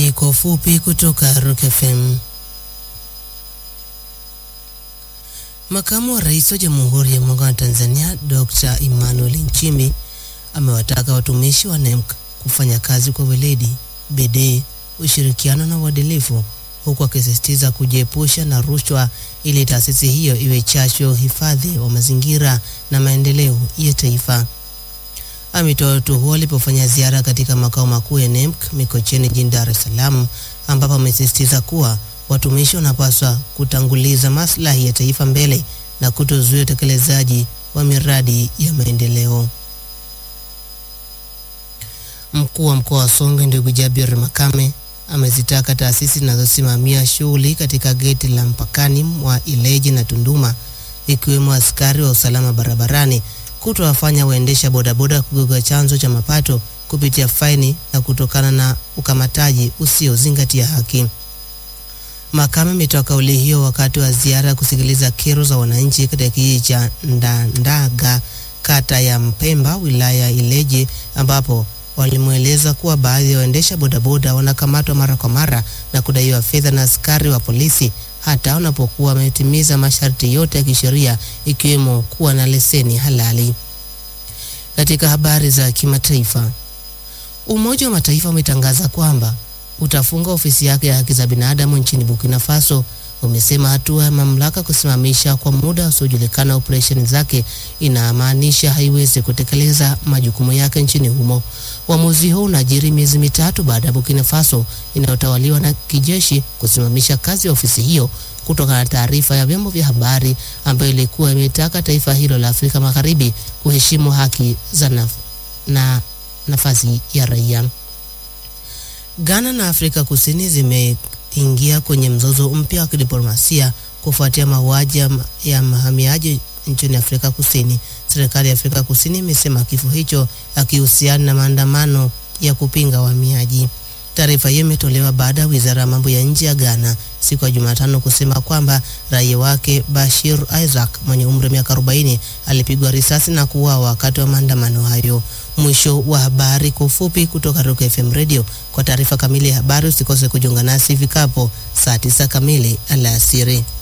Habari kwa ufupi kutoka Rock FM. Makamu wa Rais wa Jamhuri ya Muungano wa Tanzania Dr. Emmanuel Nchimbi amewataka watumishi wa NEMC kufanya kazi kwa weledi, bidii, ushirikiano na uadilifu huku akisisitiza kujiepusha na rushwa ili taasisi hiyo iwe chachu ya uhifadhi wa mazingira na maendeleo ya taifa. Ametoa wito huo alipofanya ziara katika makao makuu ya NEMC Mikocheni jijini Dar es Salaam, ambapo amesisitiza kuwa watumishi wanapaswa kutanguliza maslahi ya taifa mbele na kutozuia utekelezaji wa miradi ya maendeleo. Mkuu wa mkoa wa Songwe ndugu Jabir Makame amezitaka taasisi zinazosimamia shughuli katika geti la mpakani mwa Ileje na Tunduma ikiwemo askari wa usalama barabarani kutowafanya waendesha bodaboda kugoga chanzo cha mapato kupitia faini na kutokana na ukamataji usiozingatia haki. Makame ametoa kauli hiyo wakati wa ziara ya kusikiliza kero za wananchi katika kijiji cha Ndandaga kata ya Mpemba wilaya ya Ileje ambapo walimweleza kuwa baadhi ya waendesha bodaboda wanakamatwa mara kwa mara na kudaiwa fedha na askari wa polisi hata wanapokuwa wametimiza masharti yote ya kisheria ikiwemo kuwa na leseni halali. Katika habari za kimataifa, Umoja wa Mataifa umetangaza kwamba utafunga ofisi yake ya haki za binadamu nchini Burkina Faso. Umesema hatua ya mamlaka kusimamisha kwa muda usiojulikana operesheni zake inamaanisha haiwezi kutekeleza majukumu yake nchini humo. Uamuzi huu unajiri miezi mitatu baada ya Burkina Faso inayotawaliwa na kijeshi kusimamisha kazi ya ofisi hiyo kutokana na taarifa ya vyombo vya habari ambayo ilikuwa imetaka taifa hilo la Afrika Magharibi kuheshimu haki za naf na nafasi ya raia. Ghana na Afrika Kusini zimeingia kwenye mzozo mpya wa kidiplomasia kufuatia mauaji ya mahamiaji nchini Afrika Kusini. Serikali ya Afrika Kusini imesema kifo hicho akihusiana na maandamano ya kupinga wahamiaji. Taarifa hiyo imetolewa baada ya wizara ya mambo ya nje ya Ghana siku ya Jumatano kusema kwamba raia wake Bashir Isaac mwenye umri wa miaka 40 alipigwa risasi na kuuawa wakati wa maandamano hayo. Mwisho wa habari kwa ufupi kutoka Rock FM Radio. Kwa taarifa kamili ya habari usikose kujiunga nasi ifikapo saa 9 kamili alasiri.